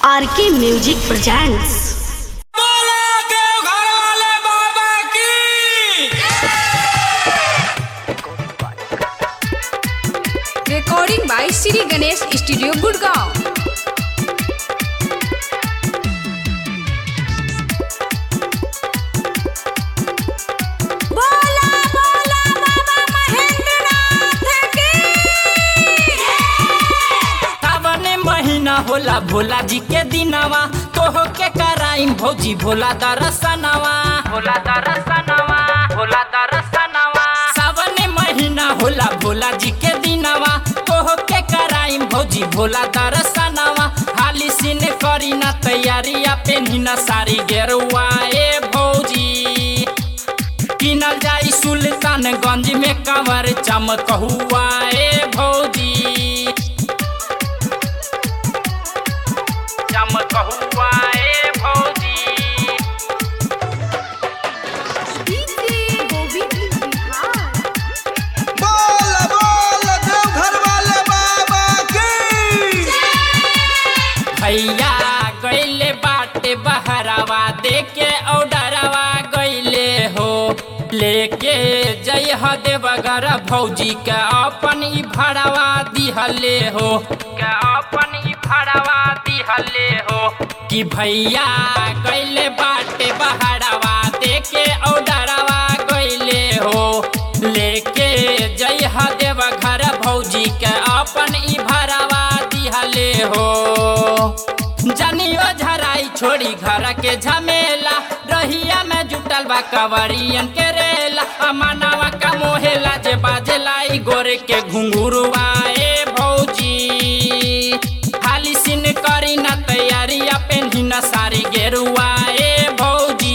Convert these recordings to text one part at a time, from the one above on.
आर के music presents बोला देव घर वाले बाबा की recording by Sri Ganesh Studio Gurgaon. बोला बोला बाबा महेंद्रनाथ की सावन महीना होला भोला जी के दिनवा तोह के कराइम भौजी भोला दरसनवा भोला दरसनवा भोला दरसनवा सावन महीना होला भोला जी के दिनवा तोह के कराइम भौजी भोला दरसनवा हाली सिन करी ना तैयारिया पेन्ही ना सारी गेरुआ ए भौजी किनल जाई सुल्तानगंज में कंवर चमकहुआ ए भौजी चमकहुआ ए भौजी बोल बोल देवघर वाले बाबा की भैया गईले बाटे बहरावा देके औडरवा गईले हो लेके जय ह देवगर भौजी के अपन ई भड़वा दिहले हो के अपन ई भड़वा दिहले हो कि भैया गईले बाटे बहरावा देके औडरवा गईले हो लेके जय ह देवघर भौजी के अपन ई भड़वा दिहले हो जनियो झराई छोड़ी घर के झमेला रहिया में जुटल बा कवरियन के रेला अमनावा का मोहेला जे बाजेला ई गोरे के घुंघुरुआ ए भौजी हाली सिन करी ना तैयारिया पेन्ही ना सारी गेरुआ ए भौजी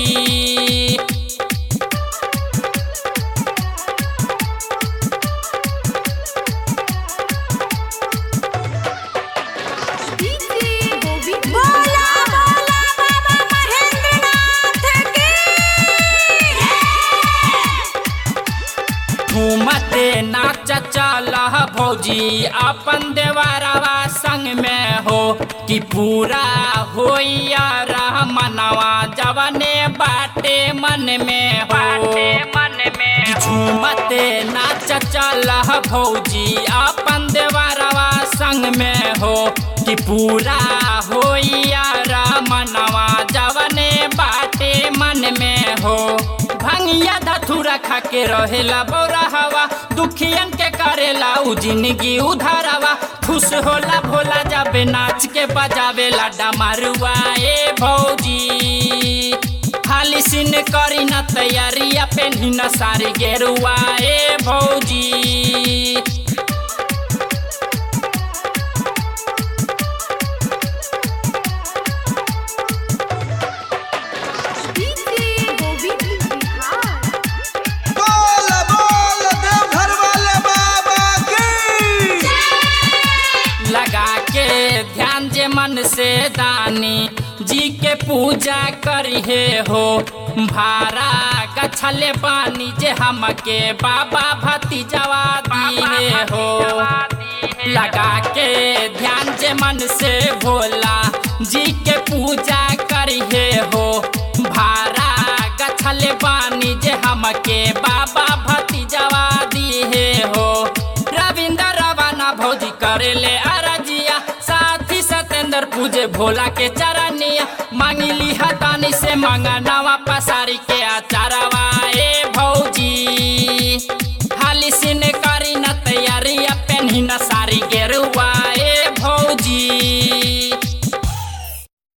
बोला बोला बाबा महेंद्रनाथ की घूमते नाच चल भौजी अपन देवरवा संग में हो कि पूरा होइया रह मनवा जवने बाटे मन में हो मन में झूमते नाच चल भौजी अपन देवरवा संग में हो कि पूरा होइया रह मनवा जवने बाटे मन में हो भंगिया धथुरा खा के रहेला बौरा हवा दुखियन के करेला उ जिंदगी उधारवा खुश होला भोला जाबे नाच के बजावेला डमरुआ ए भौजी हाली सिन करी न तैयारिया पेन्ही न सारी गेरुआ ए भौजी बोल बोल देवघर वाले बाबा की लगा के ध्यान जे मन से दानी जी के पूजा करिहे हो भारा गछले पानी जे हमके बाबा भतीजवा दिए हो लगा के ध्यान जे मन से भोला जी के पूजा करिहे हो भारा गछले पानी जे हमके बाबा भतीजवा दिए हो रविंद्र रवाना भौजी करेले अरजिया साथी सतेंद्र पूजे भोला के चरनिया मांगिली हतानी से मांगा नवा पसारी के आचारा